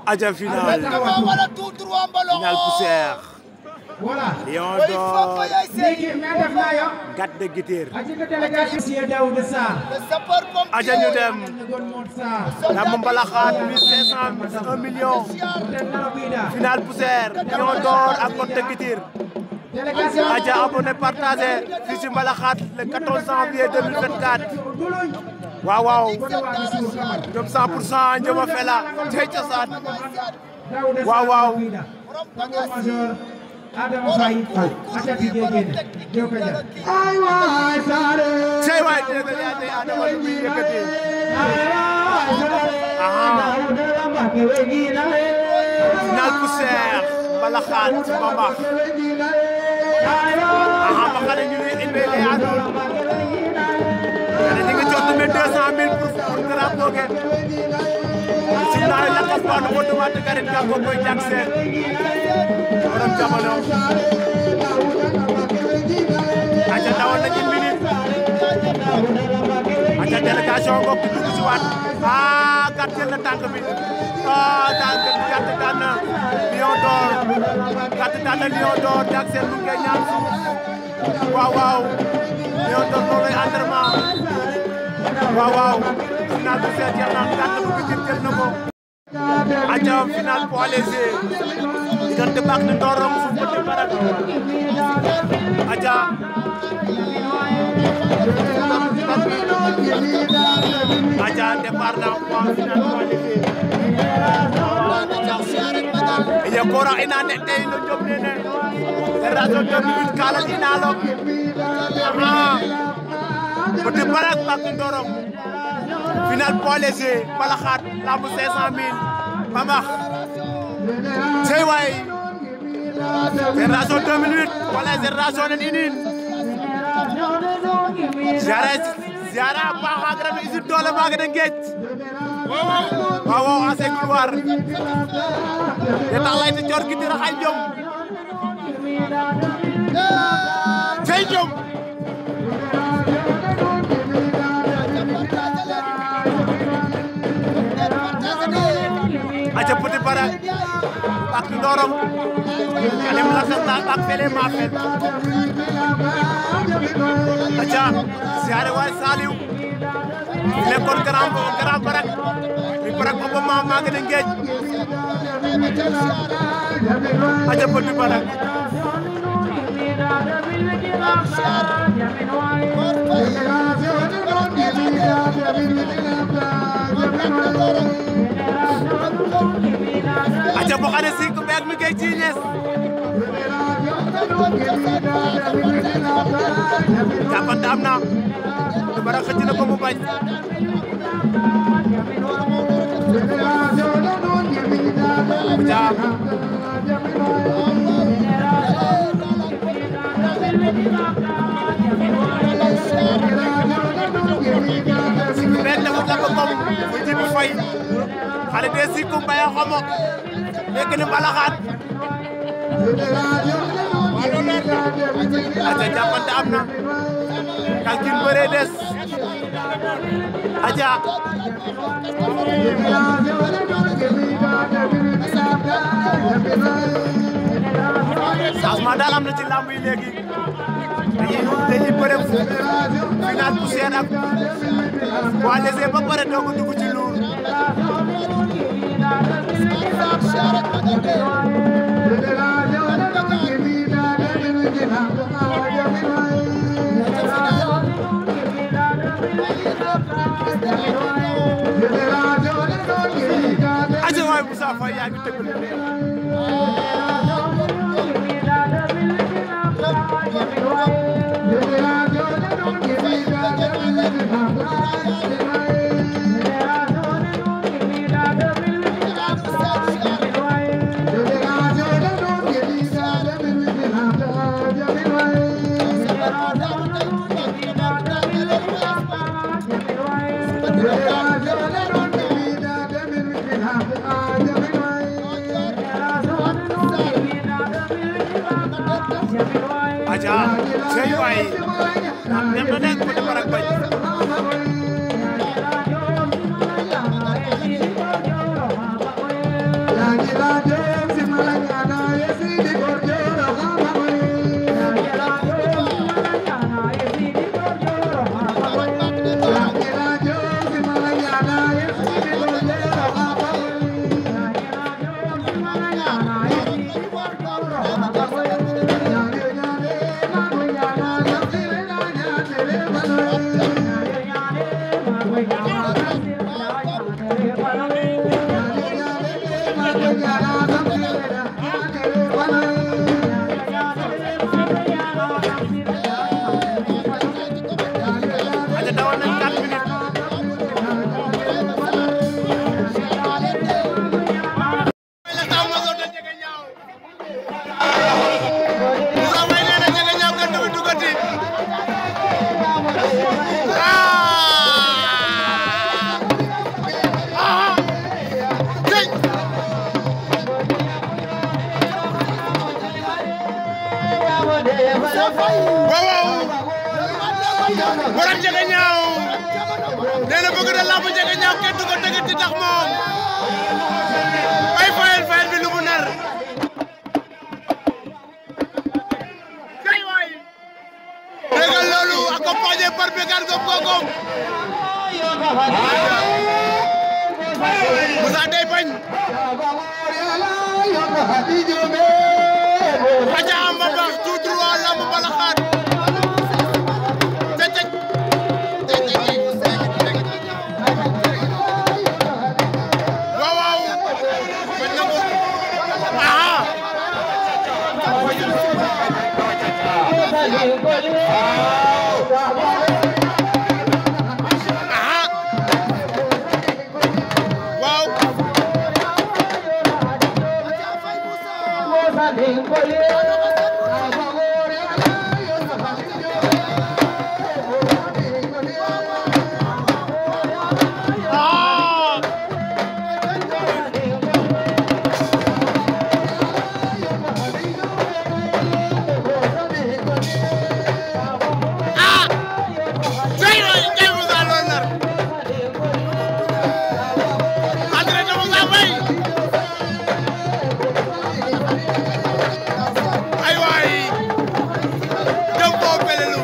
aja final wala tout droit mbalongo final poussière Voilà. Lion Oy foko d'or yay sey léegi mais def naa yo. gat de Gitir aji ko délégation Monsieur Daouda Sarr. le sapeur pompier aja ñu dem Gon Mod Sarr. lamb mbalaxaat 1500 1 million Ten Narabuida. final poussière Lion d'or ak gat de Gitir Délégation. aja abonné partagé fii ci mbalaxaat le 14 janvier 2024 Duluñ. waaw waaw Gone waa Missirou Kamara. jom 100 pour cent njëma fela tey cosaan Daouda Sarr Waaw, waaw. Narabuida. Tambour major. Adama Faye. Aja bi géegéen. Jow ka jar. Ay waay Saare. cey waay dégg nga tey Adama lu muy yëkkati Ay waay Saare. Aha. Daouda la Mbacke wegi na le. final poussière mbalaxaat ci Bambax Ay waay. aha ma xale ñu ne indi lay àndoon ñu ngi jot mais 200000 pour pour drapeau ge si naa lakas baanu ko demande garit ka ko koy jak seen borom jamono aca dawal na ci minute aca délégation ngok di dugg si waat ah gàtt jël na tànk bi ah tànk gàtt daan na Lion d'or gàtt daan na Lion d'or jak seen lu ngeen ñaan suuf waaw waaw Lion d'or loolu lay entraînement waaw waaw final bu seet jeex na gàtt bu Pikine jël na ko aca final poids léger diggante baax ni Ndorong fu ko barak aca aca départ na poids final poids léger ye kora ina ne tey no job nene génération 2008 kalal ina lo aha Petit Barak Bak Ndorong final poids léger balaxaat lamb 500 000 Bamax cey waay génération 2008 wala génération nen inin ziara ziara baaxa grano usine doole maaga de ngeej waaw waaw ase couloir ye tax lay te coor gidira xay jom cey jom aca Petit Barak Bak Ndorong alem lakas na bak fele ma fel aca siare waay Saliou nekkoon grand grand Barak mi Barak ba ma maaga de ngeej aca Petit Barak aca bo xane sik ɓeak mi kay ciñes japante am na te bara xëcc na ko mu bañ aca ɓeak defut la ko kom fu jibi fay xale de sikum mbaya xomo ɓeak ne mbalaxaat aca japante am na kalkin bëre des aca changement daal am na ci lamb yi léegi dañuy dañuy bëre final poussière ak poids léger ba pare doog a dugg ci lourd aca waay Moussa Faye yaa ngi tëgg lu neex aca cey waay dem na nekk Petit Barak bañ aja dawal nañ 4 minutes Moussa Faye nee na Ndiaga Niaw kenn du fi duggati ah tey waaw waaw borom Ndiaga Niaw nee na bëgg na lamb Ndiaga Niaw kenn du ko dëggati tax moom ay fayal fayal bi lu mu nar kay waay déggal loolu accompagné par Bekar Ngom Ngom Moussa day bañ aja am ba baax tout droit lamb bala xaat te teg waaw waaw bañ na ko aha aha waaw ah ah tey waay tey Moussa loolu nar entraîné Moussa Faye ay waay dem koo pelelu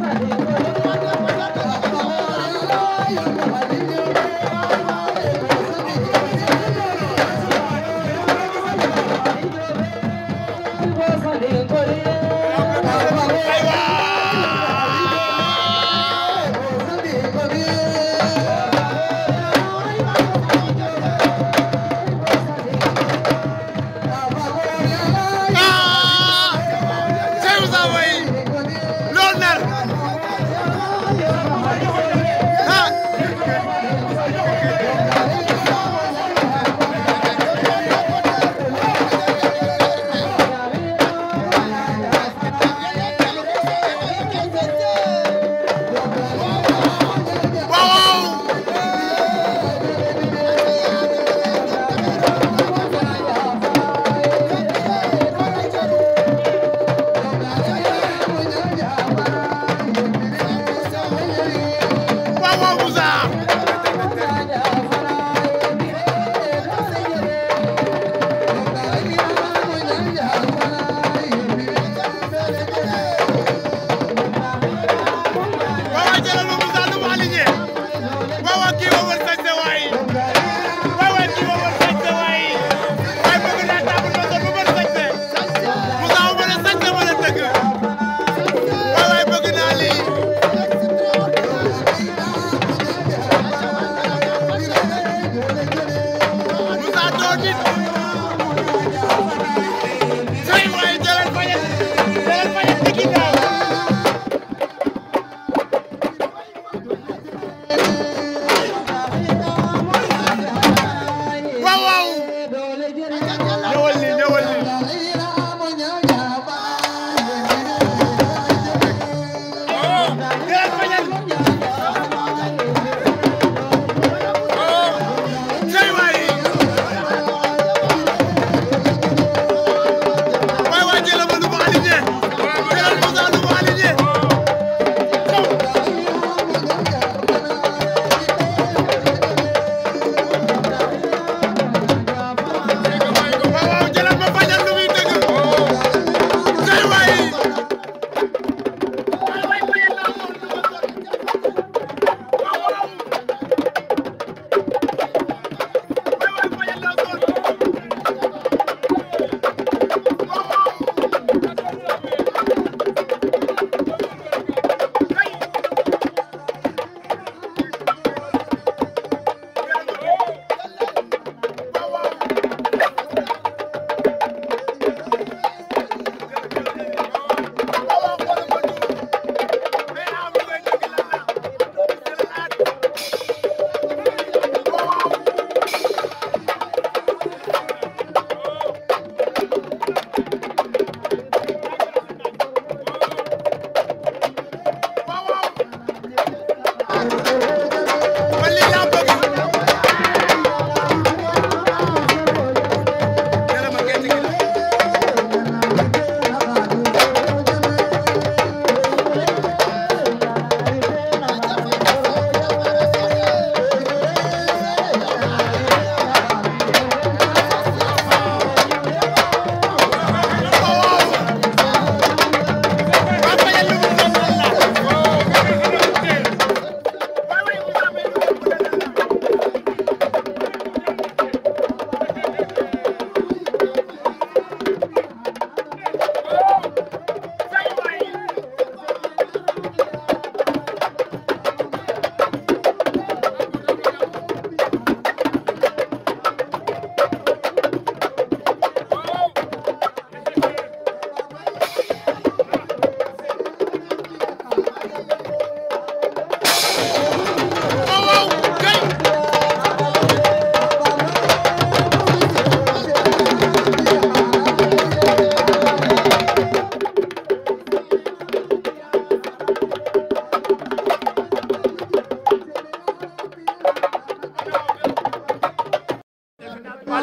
ay waay ah tey Moussa Faye loolu nar ah waaw waaw waaw Moussa waaw waaw jëlal ma Moussa nu mu aligné waaw waaw kii ma wër sañ sa waay waaw waaw kii ma wër sañ sa waay waaye bëgg naa table ma sol bu mën sañ sa Moussa ma mën a sañ sa mën a dëgg waaw waay bëgg naa lii Moussa doo nit say waay jëlal fañet jëlal fañet ci ginnaaw waaw waaw ñëwal nii ñëwal nii jëlal fañet say waay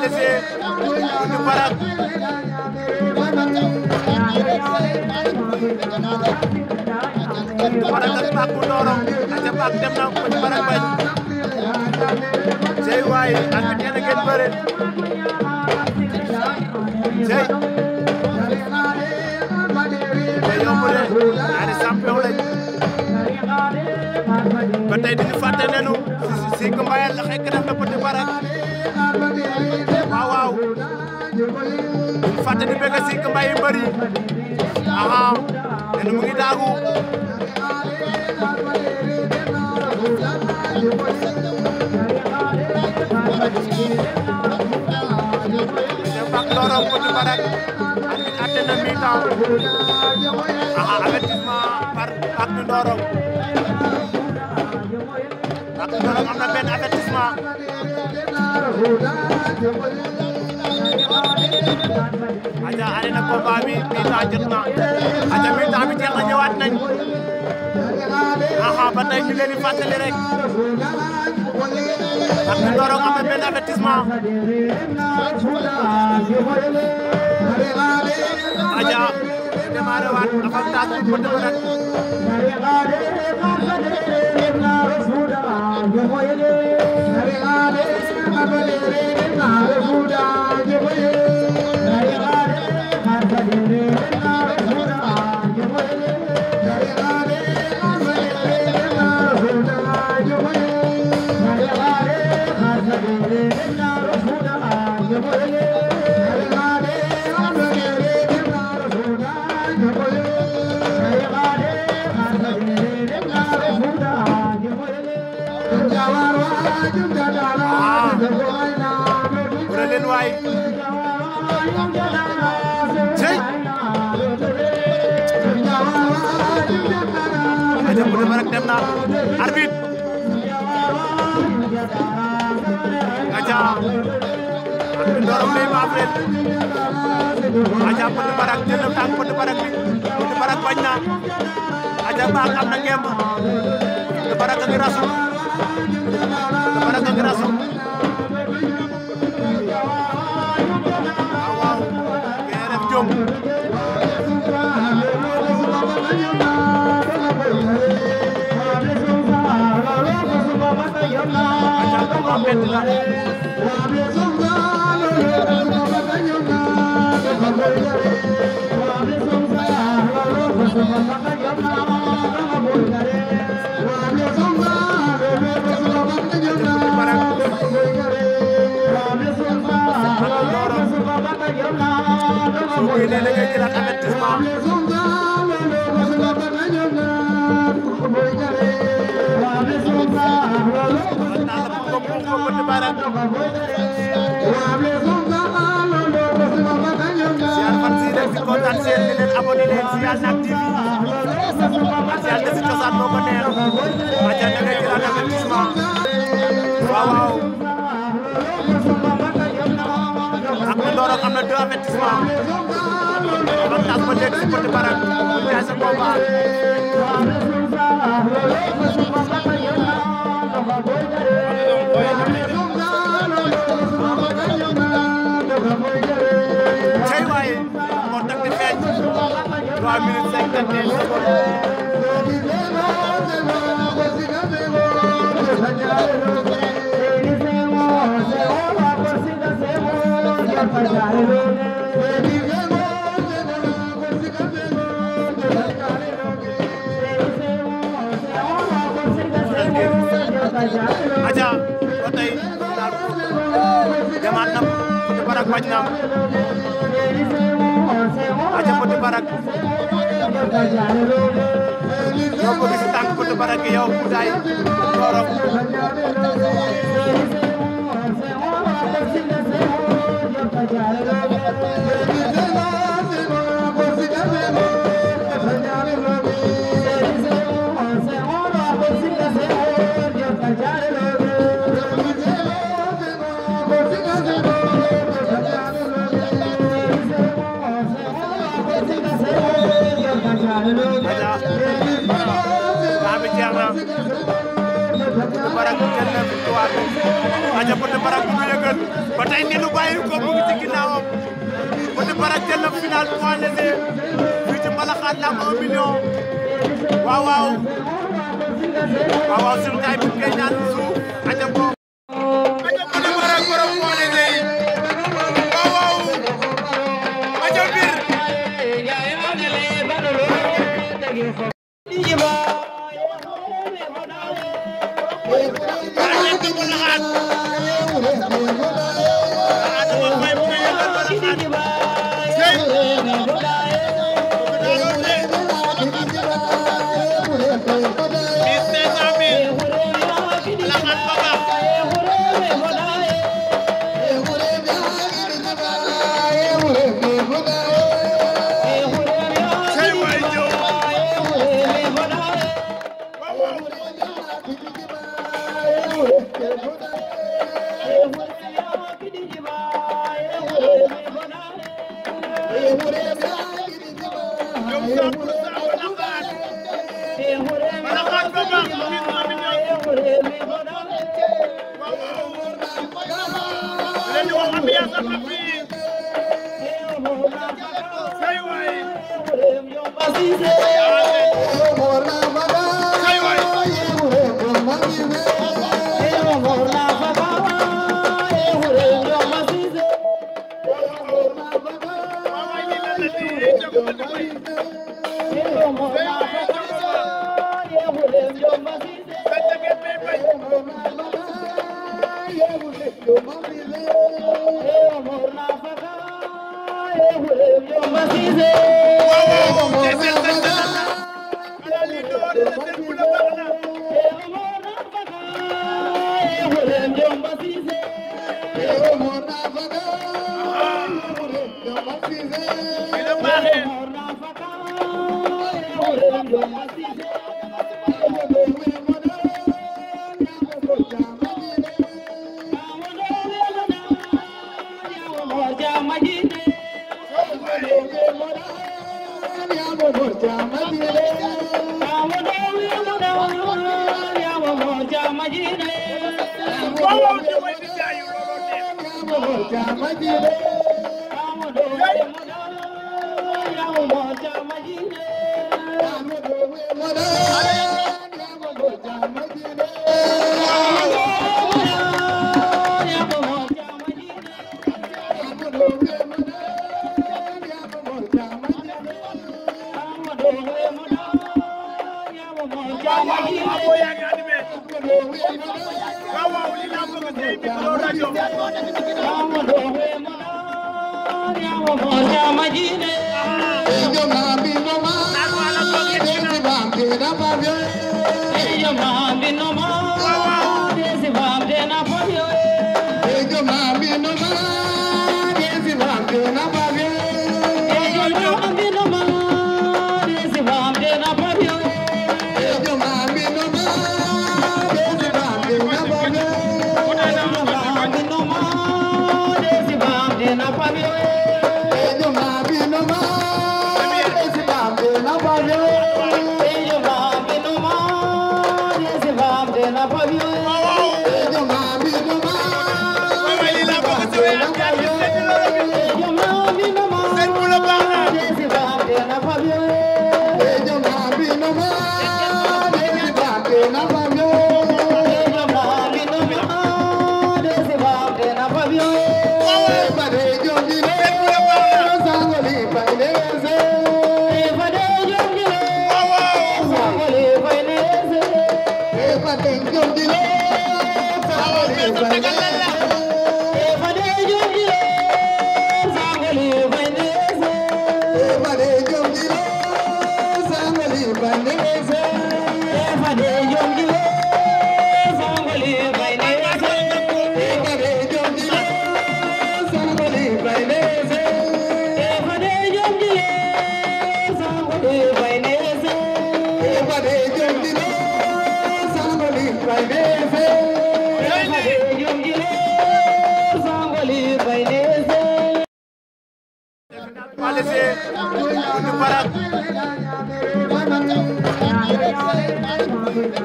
léger Petit Barak Petit Barak ak Pape bu Ndorong aca Pape dem na Petit Barak bañ cey waay ak nee na ngeen bëre cey te yomb de ñaari champion lañ ba tey duñu fàtte nenu si ko mbayal la xekk def na Petit Barak waaw waaw duñu fàtte di bëgg si ko mbayi mbëri aha nenu mu ngi daagu te bak Ndorong Petit Barak arbitre atte na mi-temps aha avertissement par bak Ndorong bak Ndorong am na benn avertissement aja are na combat bi mi-temps jot na aja mi-temps bi jeex na ñëwaat nañ aha ba tey ñu leen di fàttali rek bak Ndorong am na benn avertissement aja démarré waat avantage pour Petit Barak bëre leen waay cey aja Petit Barak dem na arbitre aja arbitre Ndorong day maaf leen aja Petit Barak jël na tànk Petit Barak bi Petit Barak bañ na aja baax am na ngemb Petit Barak a ngi rasu Petit Barak a ngi rasu waaw waaw ngeen def jom aja combat bett la Petit Barak soo koy nee da ngay jëlaat avertissement naa la ko ko ko Petit Barak siyaar fan si rek di kontaan seen di leen abonné leen si Yal Nak TV Martial de si cosaan moo ko neex aja da ngay jëlaat avertissement waaw waaw ak Ndorong am na deux avertissement avantage ba léegi si Petit Barak mu jaay sa combat cey waaye moo tax di feeñ 3 minutes 51 secondes aja ba tey daal demaat na Petit Barak bañ na aja Petit Barak yow ko gis tànk Petit Barak gi yow Koudaye Ndorong aja daa bi jeex na Petit Barak jël na victoire aja Petit Barak bu ñu yëgal ba tey ngeen bàyyi ko mu ngi ci ginnaawam Petit Barak jël na final point léger fii ci Mbalaxaan la am 1 million waaw waaw waaw waaw suñu gaay bi koy ñaan suuf aja ko aja Petit Barak borom point léger yi waaw waaw aja bir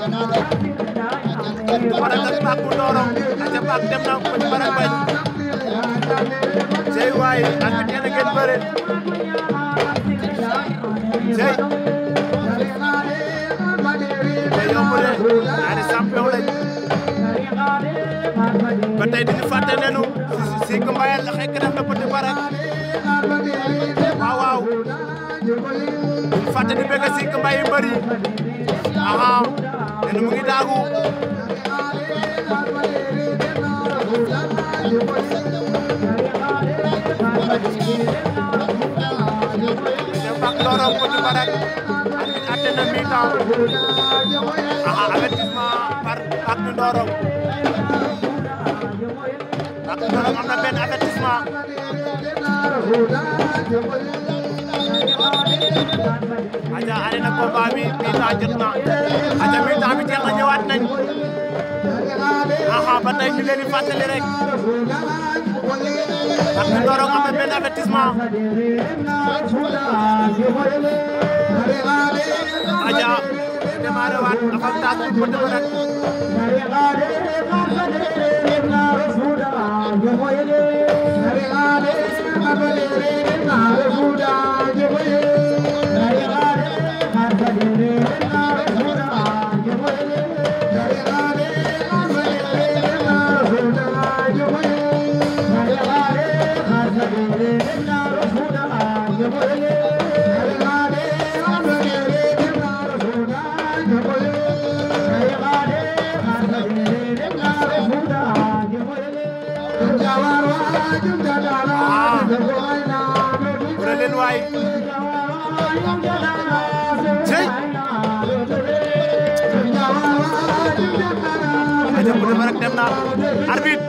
Barak ak Pape bu Ndorong aca Pape dem na Petit Barak bañ waay ak bi nee na ngeen bëre cey te yomb de ñaari champion lañ ba tey duñu fàtte nenu si si Mbaye la xekk def na Petit Barak waaw waaw duñu fàtte di bëgg si Mbaye mbëri aha nenu mu ngi daagu te bak lorong Petit Barak arbitre atte na mi-temps aha avertissement par bak du Ndorong bak du Ndorong am na benn avertissement aja are na combat bi mi-temps jot na aja mi-temps bi jeex na ñëwaat nañ aha ba tey ñu leen di fàttali rek bak du Ndorong am na benn avertissement aja démarré waat avantage pour Petit Barak bëre leen waay cey aja Petit Barak dem na arbitre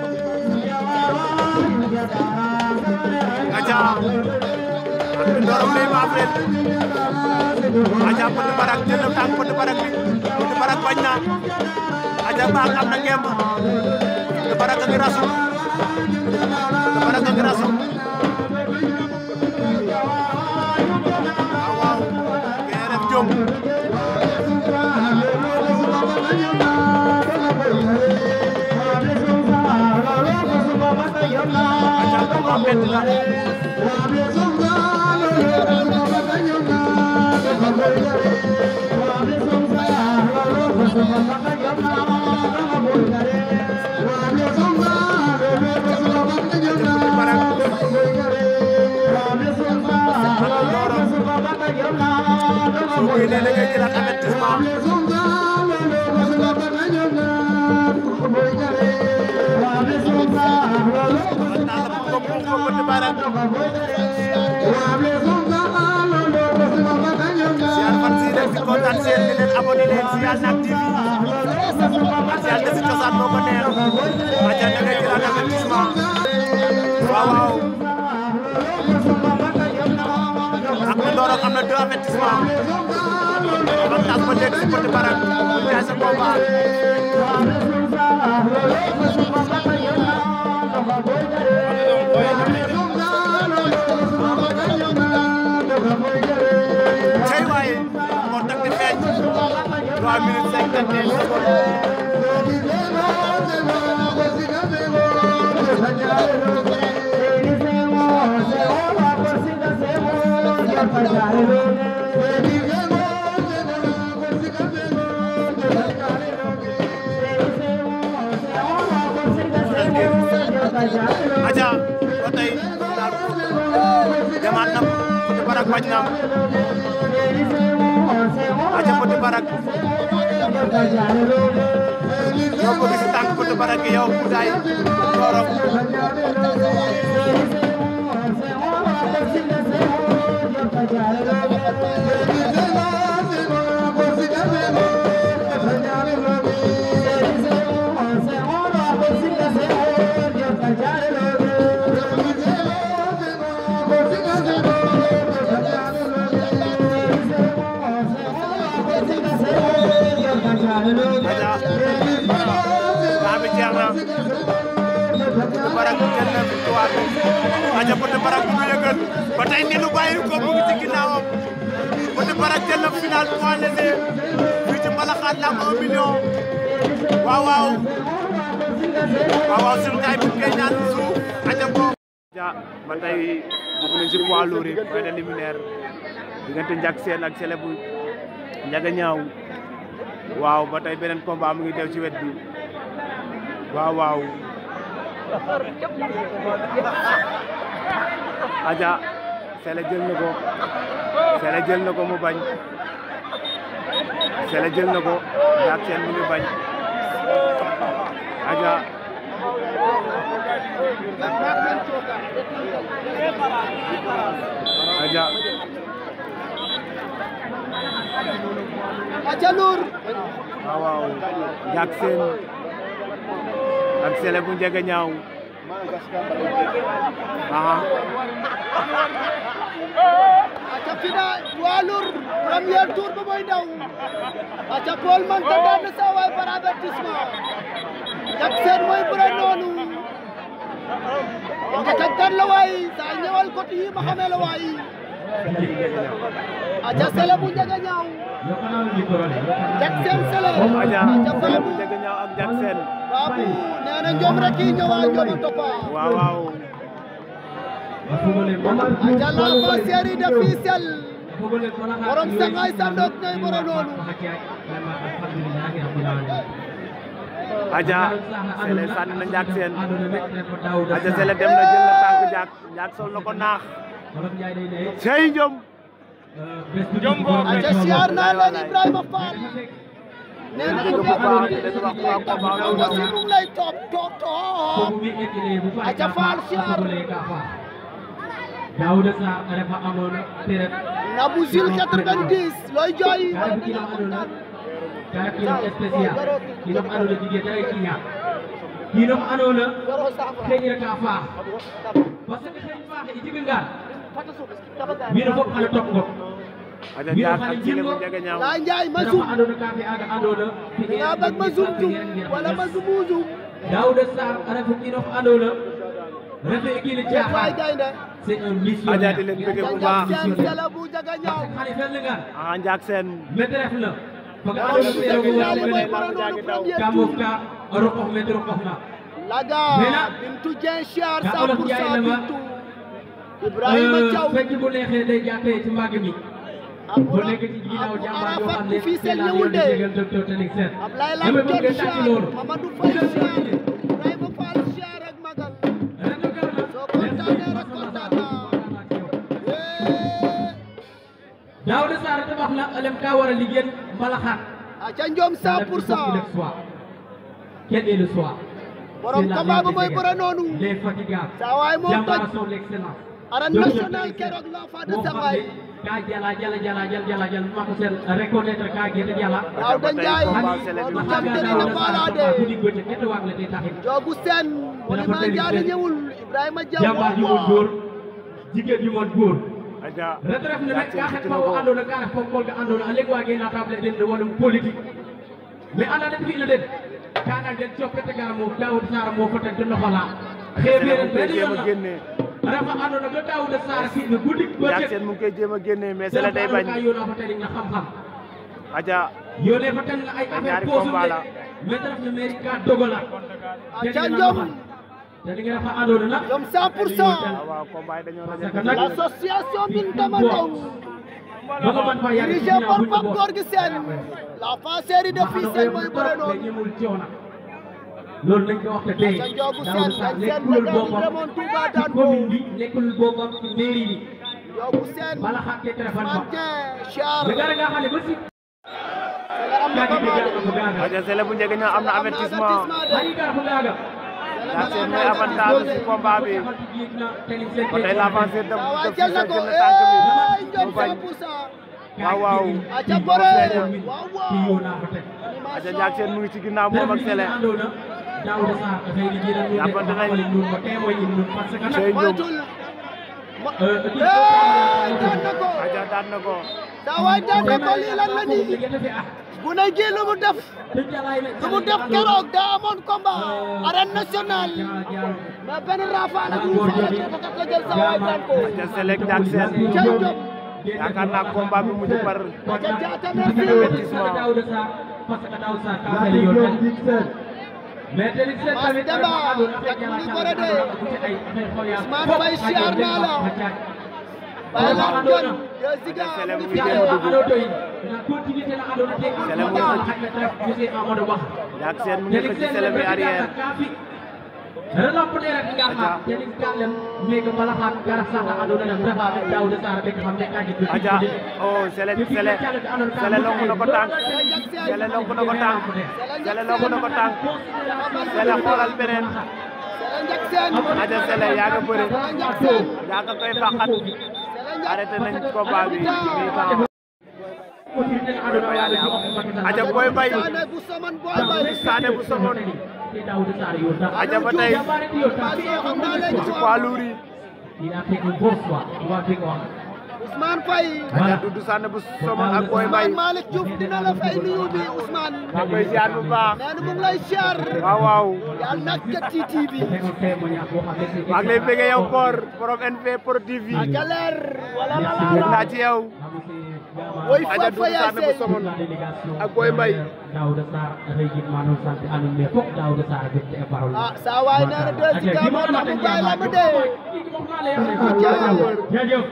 aja arbitre Ndorong lay maaf leen aja Petit Barak jël na tànk Petit Barak bi Petit Barak bañ na aja baax am na ngemb Petit Barak a ngi rasu Petit Barak a ngi rasu waaw waaw kee def jom aja combat metti la Petit Barak soo koy nee da ngay jëlaat avertissement avantage la pour ko pour Petit Barak siyaar fan si rek di kontaan seen di leen abonné leen siyaar Nak TV siyaar defi cosaan moo ko neex aja da ngay jëlaat avertissement waaw waaw ak Ndorong am na deux avertissement avantage ba léegi si Petit Barak mu jaay sa combat cey waaye contact di feeñ 3 minutes 51 secondes aja ba tey daal demaat na Petit Barak bañ na aja Petit Barak yow ko gis tànk Petit Barak yow Kouday Ndorong aja daa bi jeex na Petit Barak jël na victoire bi aja Petit Barak bu ñu yëgal ba tey nenu bàyyi ko mu ngi ci ginnaawam Petit Barak jël na final point léger fii ci Mbalaxaan lamb 1 million waaw waaw waaw waaw sur tay bi koy ñaan suuf aja ko aca ba tey dugg nañ ci poids lourd yi point de liminaire diggante Ndiak Sène ak Sélé bu Ndiaga Ñaaw waaw ba tey beneen combat mu ngi teew ci wet bi waaw waaw aja Sélé jël na ko Sélé jël na ko mu bañ Sélé jël na ko Ndiak Sène mu ngi bañ aja aja aca Lour waaw waaw Ndiak Sène ak Sélé bu Ndiaga Ñaaw aha aca fina poids lourd premier tour ba mooy daw aca Paul Manta daan na sa waay par avertissement Ndiak Sène mooy bëre noonu njëkk ak kan la waay saa ñëwal côté yi ma xamee la waay aca Sélé bu Ndiaga Ñaaw Ndiak Sène Sélé aja aca Sélé bu Babou Ndiaga Ñaaw ak Ndiak Sène Babou nee na ñoom rek yi ñëwaa ñoom a toppa waaw waaw aca l'enfant chéri de Fissel borom sangay sandoot ñooy bëre noonu aja Sélé sànni na Ndiak Sène aja Sélé dem na jël na tànk Ndiak Ndiak sol na ko naax cey njom aca siyaar naa leen Ibrahima Fall nee na ko baax di leen wax waa combat yow bi aussi mu ngi lay topp topp topp aca Fall siyaar Daouda Sarr a refa amoon période Nabou Zil 90 looy jooy ka ref kiino andoona ka ref kiino spécial kiinox andoona jigee dara kiña kiinox andoona xeƴira ka faax parce que xeñ faaxe i jegangaan wiin we fop xana top ngop aja Ndiak ak Sélé bu Ndiaga Ñaaw laa njaay ma refa zoom andoona ka fi'aaga andoona nga bëgg ma zoom zoom wala ma zoom zoom Daouda Sarr a refu kiinox andoona refe kiino waay caaxaan gaynde c'est un aja missionnaire di leen bëgg bu Ndiak baax Sène Sélé bu Ndiaga Ñaaw xale fel ngaan aha Ndiak Sène mete ref na faga Waaw, andoona Ndiaga koy Ñaaw roog mooy wa bëre noonu premier ka tour moof ka a roqox mete roqoxna Laga Mena. Bintu Dieng siyaar Ka 100 Olof pour Njaay cent na ma. Bintu Ibrahima Thiaw fekk bu neexee day jàppee ci mbàgg mi ak bu nekk ci ginnaaw jàmbaar yoo xam ne fii seen seen ñëwul de jégal docteur Tening Sène Ablaye dama Lam bëgg Tek nga tàcc siyaar loolu Mamadou Faye siyaar Ibrahima Fall siyaar ak Magal rajo Kaolack soo kontaanee rek kontaan naa Eh, Daouda Sarr tabax na alem ka war a liggéey mbalaxaat aca Ndiom 100 pour cent le soir quel est le soir borom C'est la combat ba ligne mooy de bëre Sénégal. noonu les fatigables saa waay moom jàmbaar toj son excellence arène Docteur nationale Tening Sène. keroog l'enfant de moo xam Sangaye ne ka jala jala jala jala jala jala mako sen reconnaître ka gete jala waaw da Njaay combat Sélé bi moom mu jam Ndiaga tene na Ñaaw. balade guddi gote kete waag le te taxin joogu seen mu ni maa jaade ñëwul Ibrahima Diaw jàmbaar yu mon góor jigéen yu mon góor aja retraite ne Ndiak rek ka Sène xet xëcc ma na wo ko andoona ka ref pokol ga andoona a leg waage na table den no walum politique mais anda den fi'na den ka nag den coppete gara moof Daouda Sarr a moofaten ten no xola Sélé mu xeɓeeren ngi koy ben jéem a yoon génne a refa andoona ga Daouda Sarr fi'na guddi Ndiak bëccëg Sène mu ngi koy jéem a génne mais Sélé day bañ ka yoona fa tening na xam-xam aja yone fa ten nga ay affaire ñaari posum combat de la. mais te ref na mairie ka dogola aca Ndiom te li nga refa andoona nag Ndiom 100 pour cent waaw waaw combat yi dañoo Parce que rajal nag- l'association Bintama Ndaw ba nga man fa yàgg dirigé par Pape Gorgui Sène l'enfant chéri de Fissel mooy bëre noonu ñemul coona loolu nañ ko wax te tey sa njoogu Daouda seen Sarr dañ seen nekkulul météo boppam demoon Touba ci daan ko commune bi nekkulul boppam ci mairie bi njoogu seen bala xaat ke téléphone ba Mantien Char le gara nga xam ne ba si am na kagi bi combat gar ko gaaga aja Sélé bu Ndiaga Ñaaw am na avertissement xani gar ko gaaga Ndiak Sène mooy avantage ci combat bi ba tey l'avancée de waaw de jël na Fissel ko jël na tànk bi eh Ndiom mu bañ 100 pour cent waaw waaw aca bëre waaw waaw aja Ndiak Sène mu ngi ci ginnaaw moom ak Sélé Daouda Sarr dafay liggéey nag Jàppante nañ. ñun ko témoin in ñun parce que nag Sey Ndiom moytul ma euh, eh daan na ko aja daan na ko saa waay daan na ko lii lan la nii bu ne gi lu mu def lu mu def keroog daa amoon combat arène nationale mais benn rafale bu mu faale ko kat la jël saa waay daan ko aja Sélé ak Ndiak Sène Cey Ndiom yaakaar naa combat bi mujj par aca jaata merci avertissement Daouda Sarr parce que Daouda Sarr ka fay yoon mais te li seen tamit Demba, dafa àndoon affaire yak mu ngi jàmm bëre de. ak ci ay affaire xool yaa Ousmane Faye siyaar naa la. Baye la Ousmane Ndione àndoon deux Ziga Sele mu mu ngi ngi fi génn de. dugg. àndoon tey na continuité la àndoon te Sele mu moo ngi tax xaj na rek monsieur Amadou Ba Jack Sène mu ngi xëcc Sele bi arrière relampere rek nga xam te li ka lem mega bala xam gara saxa àndoon na dafa ak Daouda Sarr be xam ne ka ji Aja oh Sele Sele Sele lonku na ko tànk Sele lonku na ko tànk Sele lonku na ko tànk Sele xoolal beneen Sele Ndiak Sène. Aja Sele yaa nga bëre Sele Ndiak Sène. yaa nga koy fàqat Sele Ndiak. arrêté nañ combat bi mi-temps Aja Boy Mbaye Sané bu Somone Boy Mbaye. Sané bu Somone Daouda Sarr yo ta Aja ba tey xam naa leen ci ci poids lourd yi il a fait une grosse fois waa bi ko wax Ousmane Faye. Aja Doudou Sané bu Somone ak Boy Mbaye Ousmane Malick Diouf dina la fay nuyu bi Ousmane. maa koy ziar bu baax nee na mu ngi lay siyaar. waaw waaw yàlla na jot ci TV. fekkoon témoignage boo xam ne c'est maa ngi lay bëggee yow koor borom NP Pro TV a galeer wala la la bëgg la. naa ci yow Woy Aja fa fa Doudou Sané bu yaase. Somone ak Boy Mbaye Daouda Sarr dafay gis maanaam sant anu mais foog Daouda Sarr jot ci parole ah saa waay nee na deux Ziga moo tax mu bàyyi la mu dee. jaajëf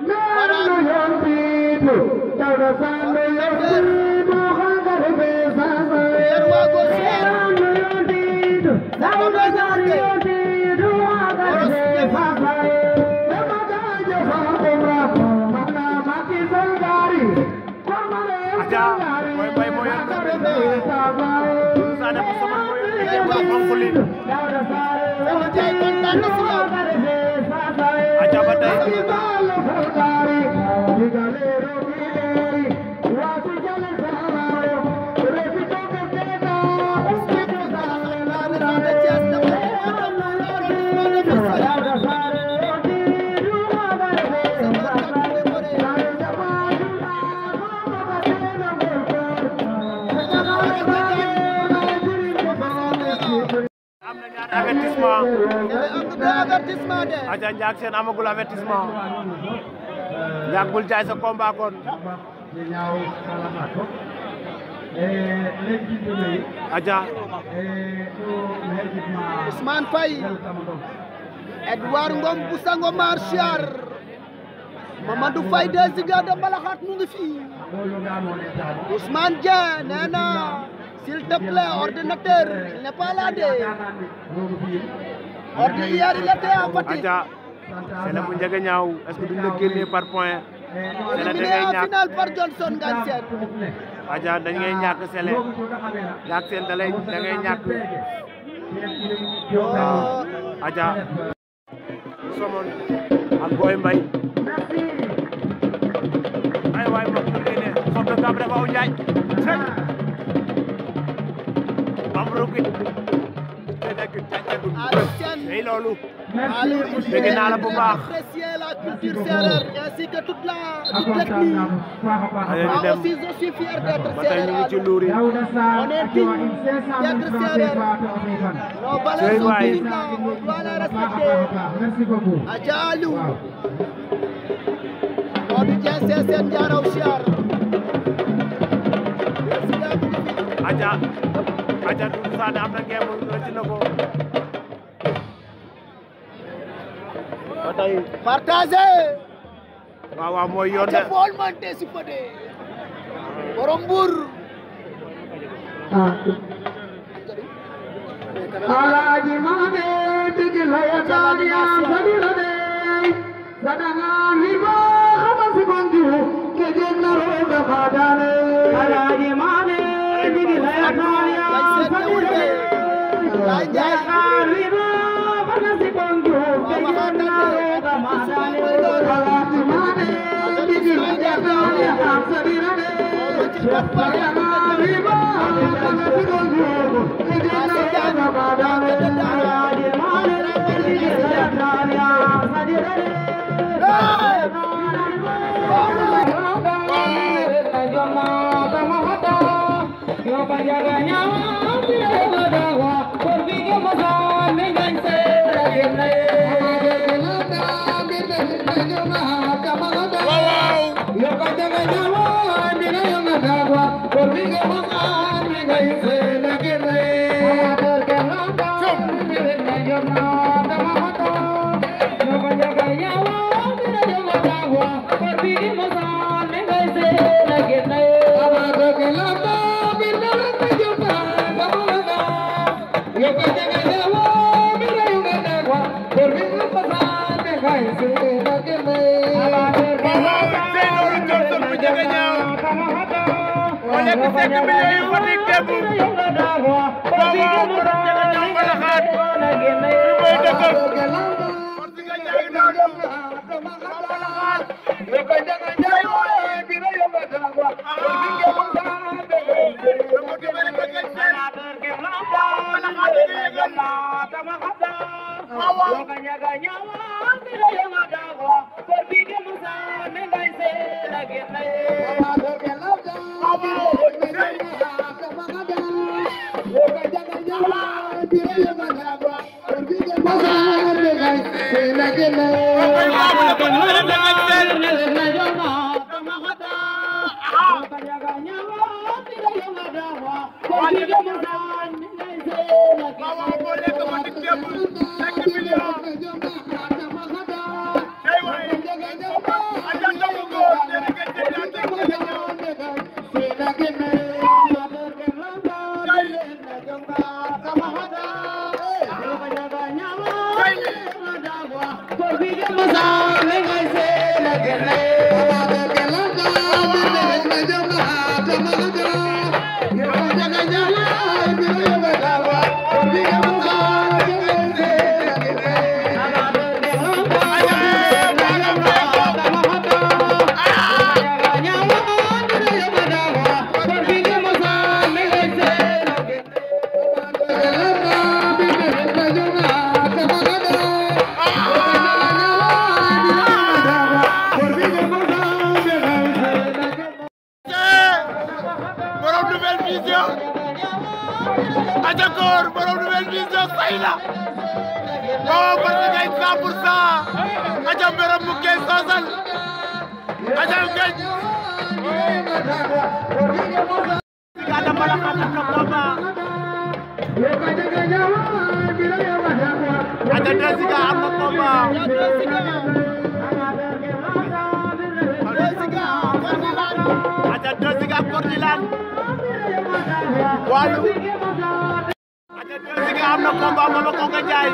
Yer waa go siyaar. Sako doy ñëw de. Boros ñëpp. Aja Boy Mbaye moo yor Doudou Sané bu Somone moo yor liggéey bu xonq li Sama jaay kontaan na si yow. Aja ba tey am na ñaari avertissement avertissement de Aja Ndiak Sène amagul avertissement Ndiak bul jaay sa combat kon Aja Ousmane Faye Edouard Ngom bu Sango Marchar Mamadou Faye deux Ziga de Mbalaxaat mu ngi fii Ousmane Dieng nee na s'il te plaît ordinateur il n'est pas là de ordi hier il était à Fatick Aja Sele bu njëge ñaaw est-ce que duñ la génnee par point Sele da éliminé ngay en ñàkk finale par Johnson Ngagne Sène Aja dañ ngay ñàkk Sele Ndiak Sène da lay da ngay ñàkk Aja Somone ak Boy Mbaye ay waay ma ko génne foog nga gab dafa aw njaay am rukit te nekk càccagul Aliou Sène tey loolu Aliou Dégg naa la bu baax. apprécier la culture sérère ainsi que toute la technique Allez, Moi ñu dem. aussi je suis fier d'être ba tey ñu ngi ci sérère luur yi On est digne d'être sérère Nos valeurs Cey sont waay. vives là, on doit les respecter Merci beaucoup. Adja Aliou Modou Dieng Sessène Diaraw Chiar Aja Aja Doudou Sané am na ngeen mu rëcc na ko ba tey Partagez waaw waaw mooy yoon de te bool mante si fade borom Mbour Alaaji Maame digi laya taaniya sabira de sadanga hiba xama si bonju ke jeg na roga fadane Alaaji Maame digi laya taaniya sabira de Laay Njaay sadanga hiba xama si bonju ke jeg na roga fadane Alaaji Maame digi laya taaniya sabira de sadanga hiba xama si bonju ke jeg na roga fadane Alaaji Maame digi laya taaniya sabira de Yo waaw Seydou Johnson bu jege ñaaw moo nekk cinq millions yu Fatick démb waaw waaw borom jege ñaaw mbalaxaat fi mooy dëkkam parce que ñaari noonu mbalaxaat dama dimbali ko ngeen seen mbalaxaat di yëgal waaw waaw waaw waaw moo nekk Fatick démb cinq millions tey waay aja ndogu ko délégué général de Guédiawaye borom nouvelle vision aja koor borom nouvelle vision say la waaw parce que 100 pour cent aja mberam mu kee soosal aja ngej Ada Malakat am na combat Ada Desiga am na combat Ada Desiga Kordilan Walu Ada Desiga am na combat Mama Konga Njaay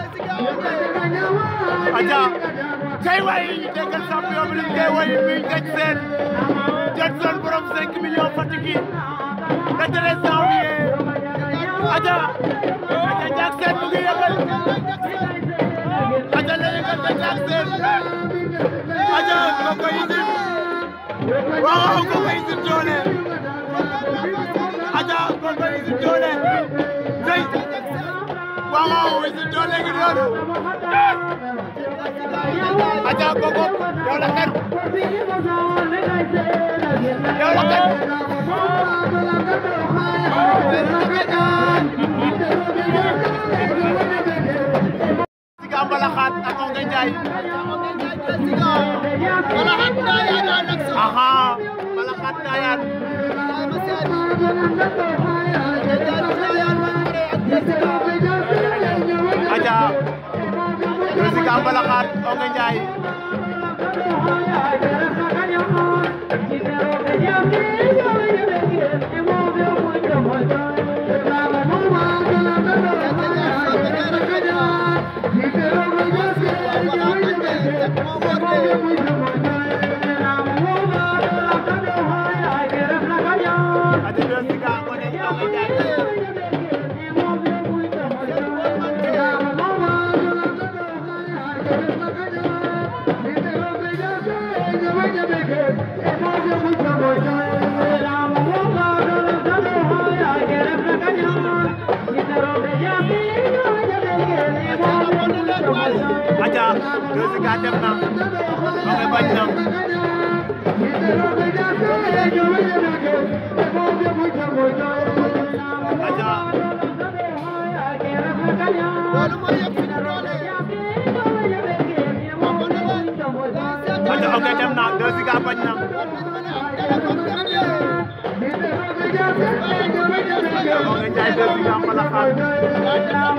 Aja kay way déggal champion bi lim kay way mi ngej seen Johnson borom 5 millions Fatick yi le 13 janvier Aja Aja Jackson mu ngi yëgal Aja la yëgal te Jackson Aja koko isim waaw koko isim doole Aja koko isim doole tey waaw isim doole ngi noonu Aja koko yow la kan yow la kan Siga Mbalaxaat ak Onge Njaay Mbalaxaat Ndayane aha Mbalaxaat Ndayane Aja Siga Mbalaxaat Onge Njaay Aja Siga Onge Njaay Aja Siga dem na Onge bañ na Aja Aja Onge dem na Siga bañ na Onge Njaay Siga Mbalaxaat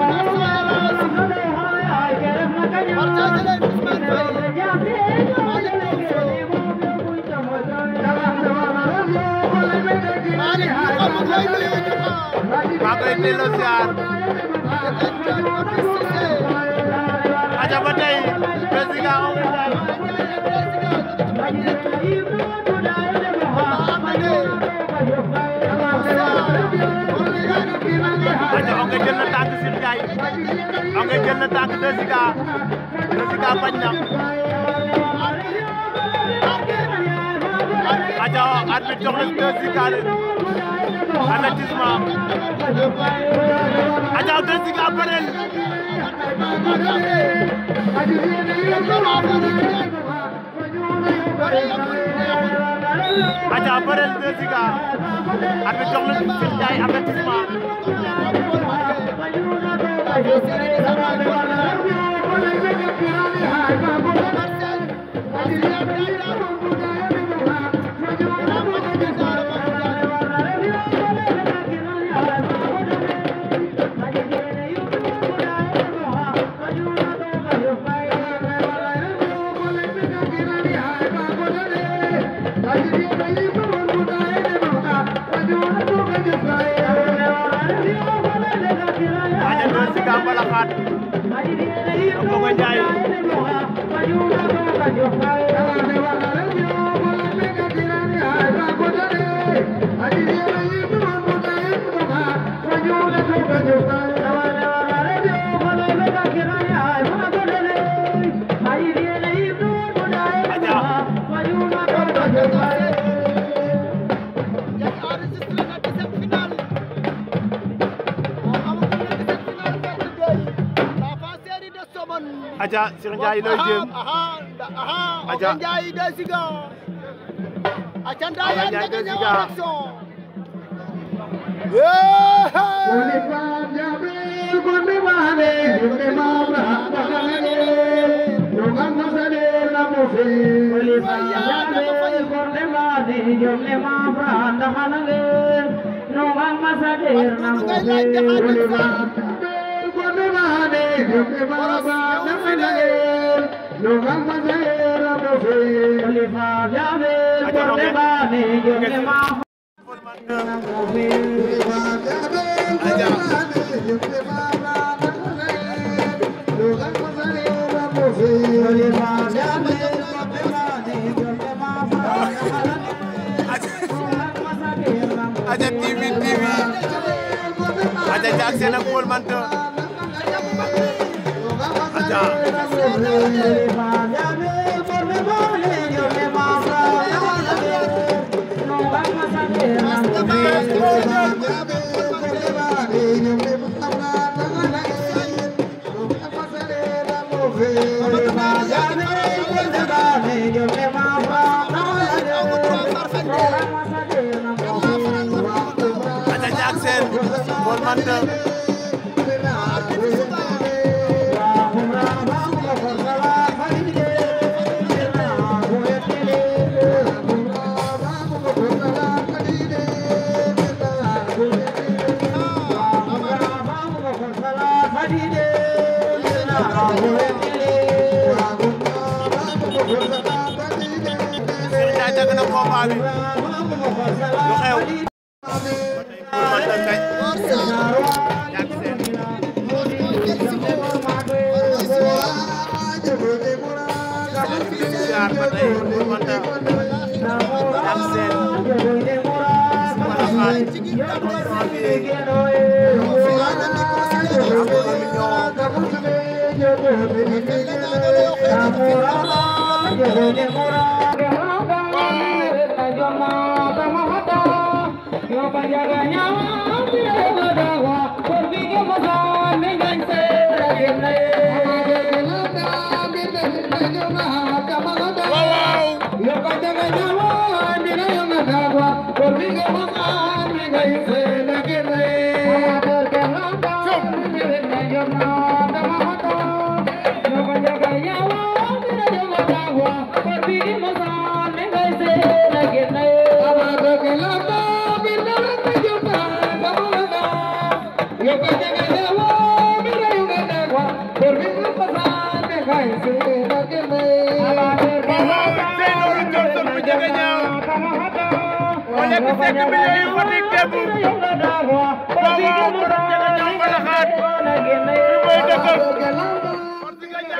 maa koy delloo siyaar aca ba tey Besika Ongué Ndiaye aca Ongué jël na tànk Sir Ndiaye Ongué jël na tànk Besika Besika bañ na aca arbitre jox na Besika avertissement aca Besika bëreel aca bëreel Besika arbitre jox na Sir Ndiaye avertissement aca Besika mbalaxaat Ongué Ndiaye aca Sir Ndiaye looy jéem Aja Ndiaye Besika Aca Ndiaye Ongué Ndiaye nga ñëw Besika. action aca TV TV aca Jack Sène ak Paul Menthe aca aca Jack Sène Paul Menthe Sir Ndiaye teg na combat bi lu xew Paul Menthe kañ Jack Sène siyaar ba tey Paul Menthe Jack Sène mbalaxaat janvier Seydou Johnson bu jege ñaaw moo nekk cinq millions yu Fatick démb waaw waaw borom jege ñaaw mbalaxaat fi mooy dëkkam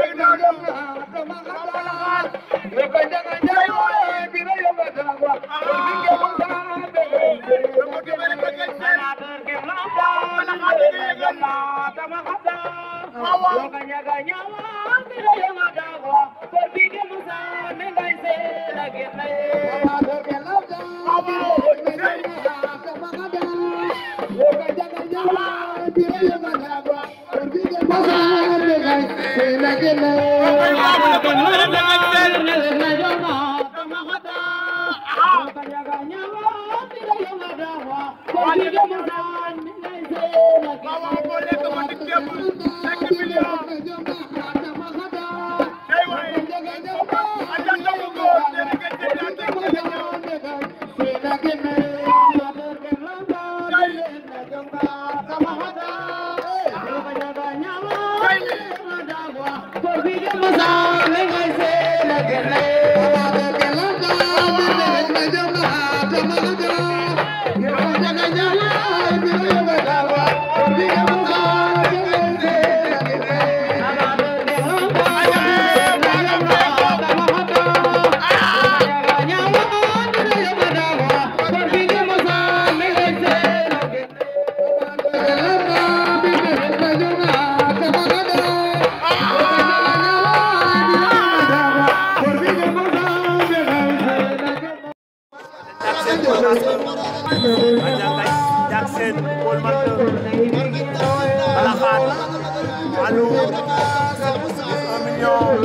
Jackson Paul Martin Balaxaat Alou un million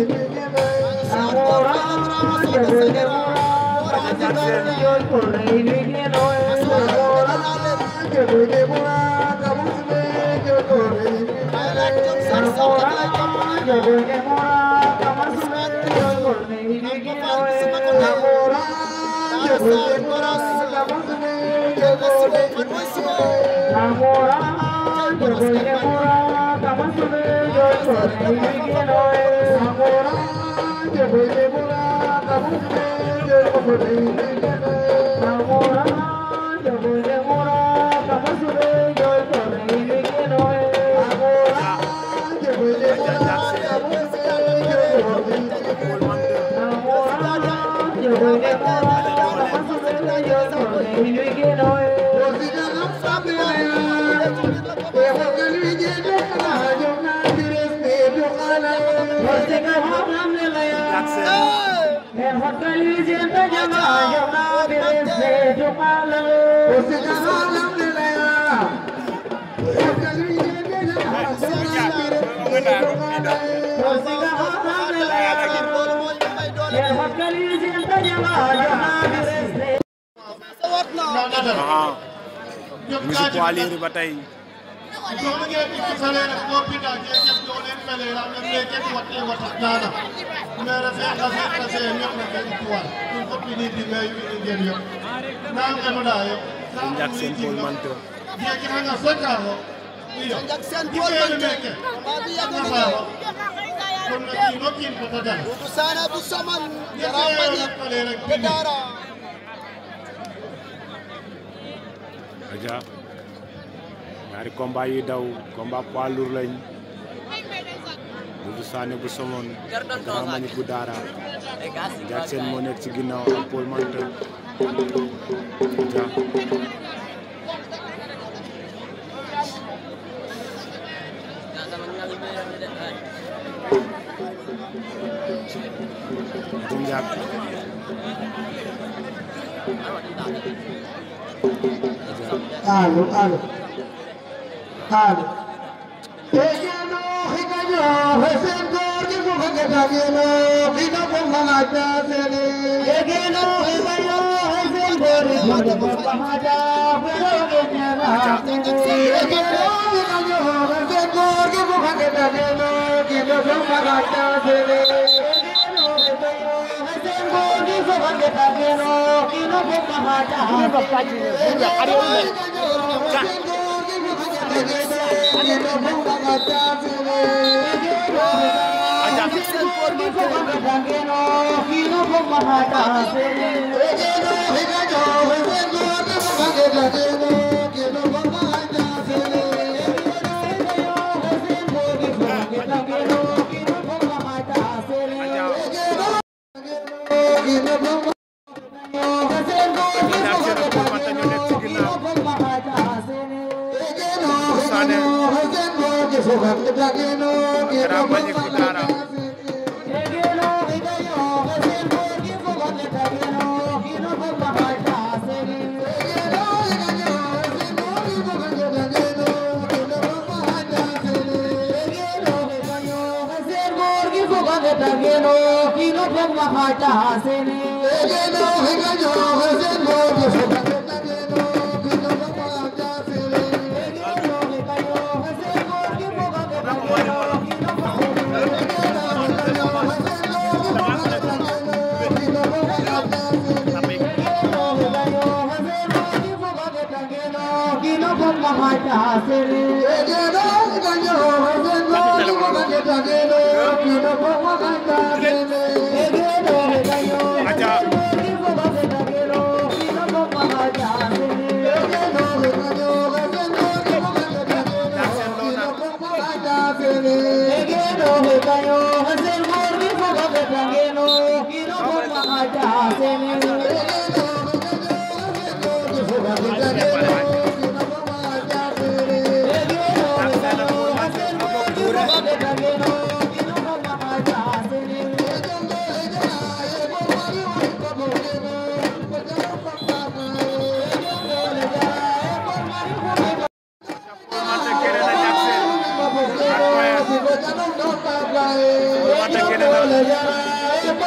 Jackson Paul Martin Jackson aha ñu ngi si poids léger ba tey Jackson Paul Martin Jackson Paul Martin combat bi yàgg na Doudou Sané bu Saman Yara Mbagnick Bedara aja ñaari combat yi daw combat poids lourd lañ Doudou Sané bu Somone Grand Mbagnick bu Daara Jackson moo nekk ci ginnaaw ak Paul Martin aja Ati Ndiak Allo, allo. Allo. Tegeno hikayo hesen gorgi mukhage dageno hina ko mamaja sene Tegeno hikayo hesen gorgi mukhage mamaja mukhage nyana Tegeno hikayo hesen gorgi mukhage dageno hina ko mamaja sene Tegeno hikayo hesen gorgi mukhage dageno hina ko mamaja Jackson Paul Martin Thank you. ñaar seen ak Paul Manta ñoo nekk ci ginnaaw Sané Grand Mbagnick bu Daara aca ñaar seen loo na ñaar seen ak Paul Manta ñoo bokk duure Paul Manta génne na ñaar seen ak Paul Manta génne na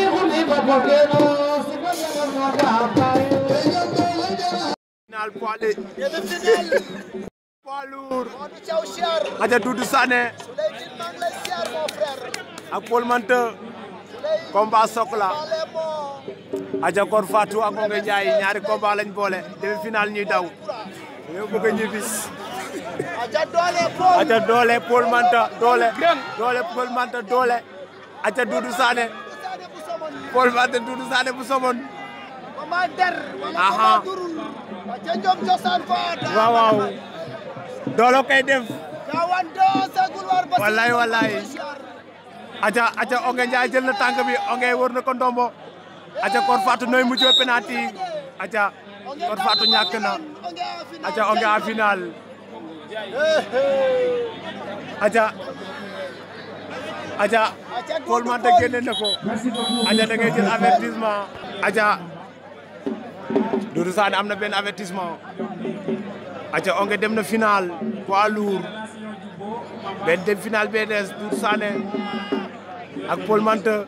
final poids léger poids lourd Modou Thiaw siyaar aca Doudou Sané Souleymane maa ngi lay siyaar mon frère ak Paul Manta combat sok la Souleymane moo aca Kor Fatou ak Ongué Ndiaye ñaari combat lañ boole demi final ñuy daw yow bëgg a ñibbis aca doole Paul aca doole Paul Manta doole doole Paul Manta doole aca Doudou Sané Sané bu somon Paul Manta Doudou Sané bu somon mama der wala Aha. mama durul aca njom cosaan fa da waaw waaw doolo kay def kawan do sagul war ba Wallaay, wallaay. aca aca Ongué Ndiaye jël na tànk bi Ongué wër na ko ndombo aca Kor Fatou nooy mujjee penalty aca Kor Fatou ñàkk na aca Ongué en final aca aca Paul Manta génne na ko aca da ngay jël avertissement aca Doudou Sané am na benn avertissement aca Ongué dem na final poids lourd benn dem final bee des Doudou Sané ak Paul Manta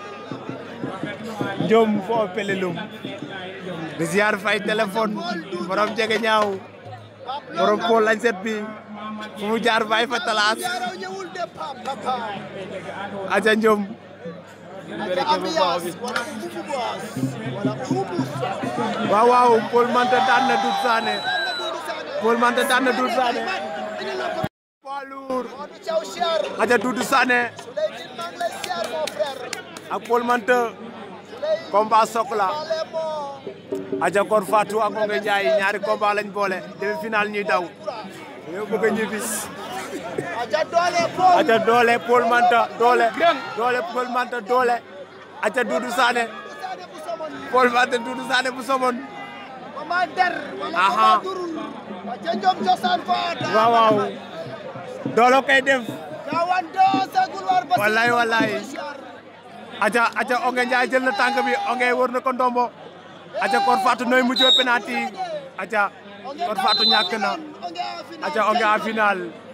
njom fo pelelum di ziar fay téléphone borom jege ñaaw borom Paul lañ set bi fu mu jaar fay fa talaas yaraw ñëwul de pap papa aca njom aca ambiance wala ubu boas wala ubu waaw waaw Paul Manta daan na Doudou Sané Doudou Sané Paul Manta daan na Doudou Sané poids lourd Modou Thiaw siyaar aca Doudou Sané Souleymane maa ngi lay siyaar mon frère ak Paul Manta Souleymane combat sok la moo aca Kor Fatou ak Ongué Ndiaye ñaari combat lañ boole demi final ñuy daw yow bëgg a ñibbis aca doole Paul aca doole Paul Manta doole doole Paul Manta doole aca Doudou Sané Sané bu somon Paul Manta Doudou Sané bu somon mama der wala Aha. mama durul aca njom cosaan fa da waaw waaw doolo kay def kawan do sagul war ba Wallaay, wallaay. aca aca Ongué Ndiaye jël na tànk bi Ongué wër na ko ndombo aca Kor Fatou nooy mujjee penalty aca Kor Fatou ñàkk na aca Ongué en final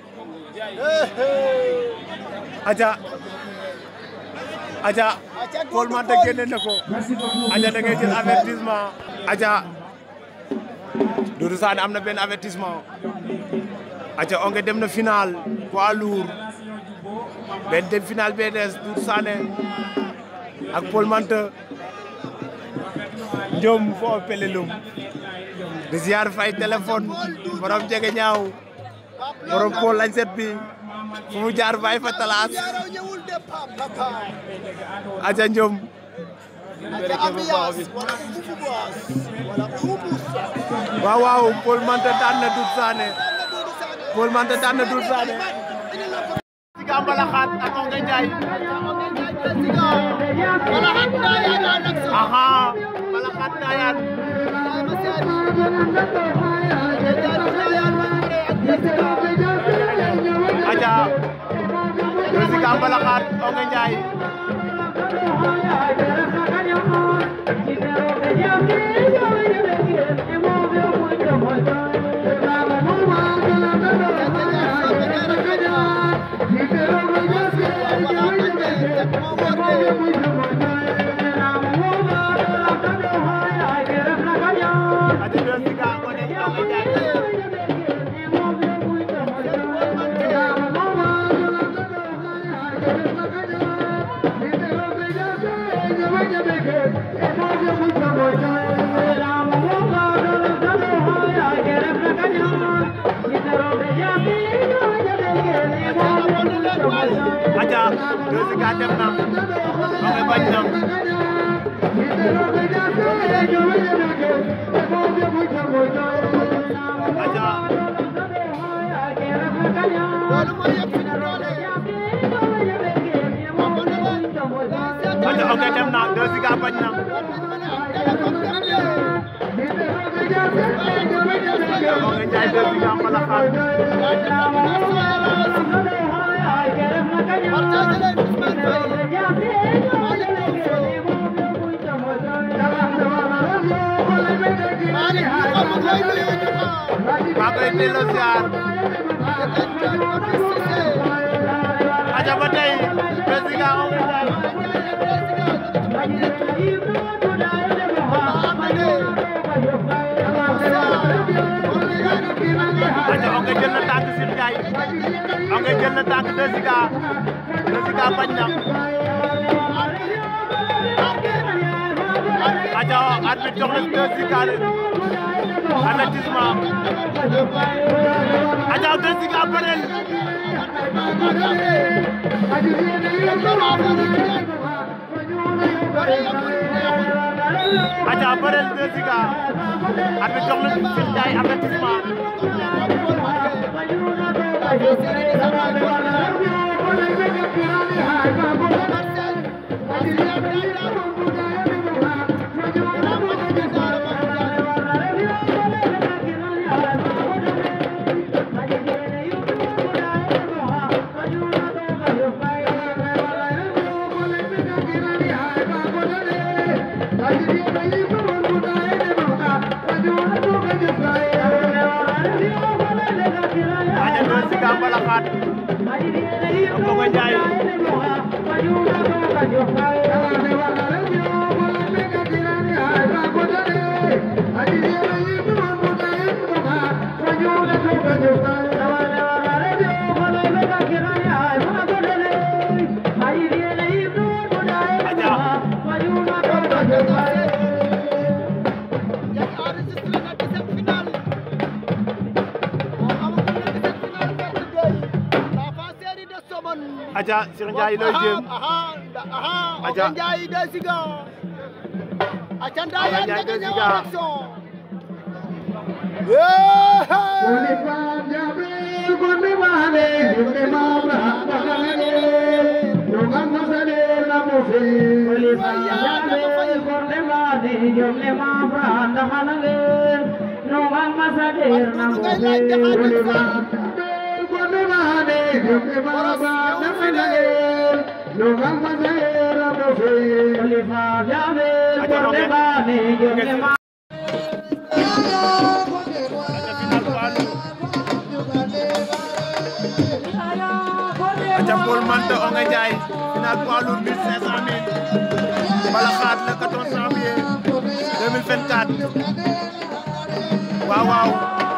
aca aca Paul Manta génne na ko aca da ngay jël avertissement aca Doudou Sané am na benn avertissement aca Ongué dem na final poids lourd benn dem final bee des Doudou Sané ak Paul Manta njom fo pelelum di ziar fay téléphone borom jege ñaaw borom Paul lañ set bi fu mu jaar fay fa talaas yaraw ñëwul de pap papa aca njom aca ambiance wala ubu boas wala ubu waaw waaw Paul Manta daan na Doudou Sané Doudou Sané Paul Manta daan na Doudou Sané Siga Mbalaxaat ak Ongué Ndiaye wala hat na ya na nak sa aha Mbalaxaat Ndayane aja Jessica Mbalaxaat Ongué Ndiaye aja Jessica Ngoné Ongué Ndiaye aja Jessica dem na Ongué bañ na aja aja Ongué dem na Jessica bañ na Ongué Ndiaye Jessica Mbalaxaat maa koy delloo ziar aja ba tey Jessica Ongué Ndiaye aja Ongué jël na tànk Sir Ndiaye Ongué jël na tànk Jessica Jessica bañ na aja arbitre jox na Jessica avertissement aja Jessica parel aja parel Jessica arbitre jox na Sir Ndiaye avertissement aja Jessica Mbalaxaat Ongué Ndiaye aja Sir Ndiaye looy jéem Aja. Ongué Ndiaye Jessica aca Ndayane Ndiaye nga ñëw Jessica. action aja Paul Menthe Ongué Ndiaye final poids lourd 1500 000 Mbalaxaat le 14 janvier 2024 waaw waaw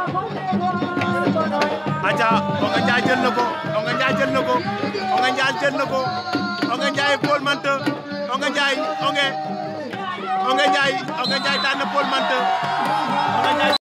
aja Ongué Ndiaye jël na ko Ongué Ndiaye jël na ko Ongué Ndiaye jël na ko Ongué Ndiaye Paul Menthe Ongué Ndiaye Ongué Ongué Ndiaye Ongué Ndiaye daan na Paul Menthe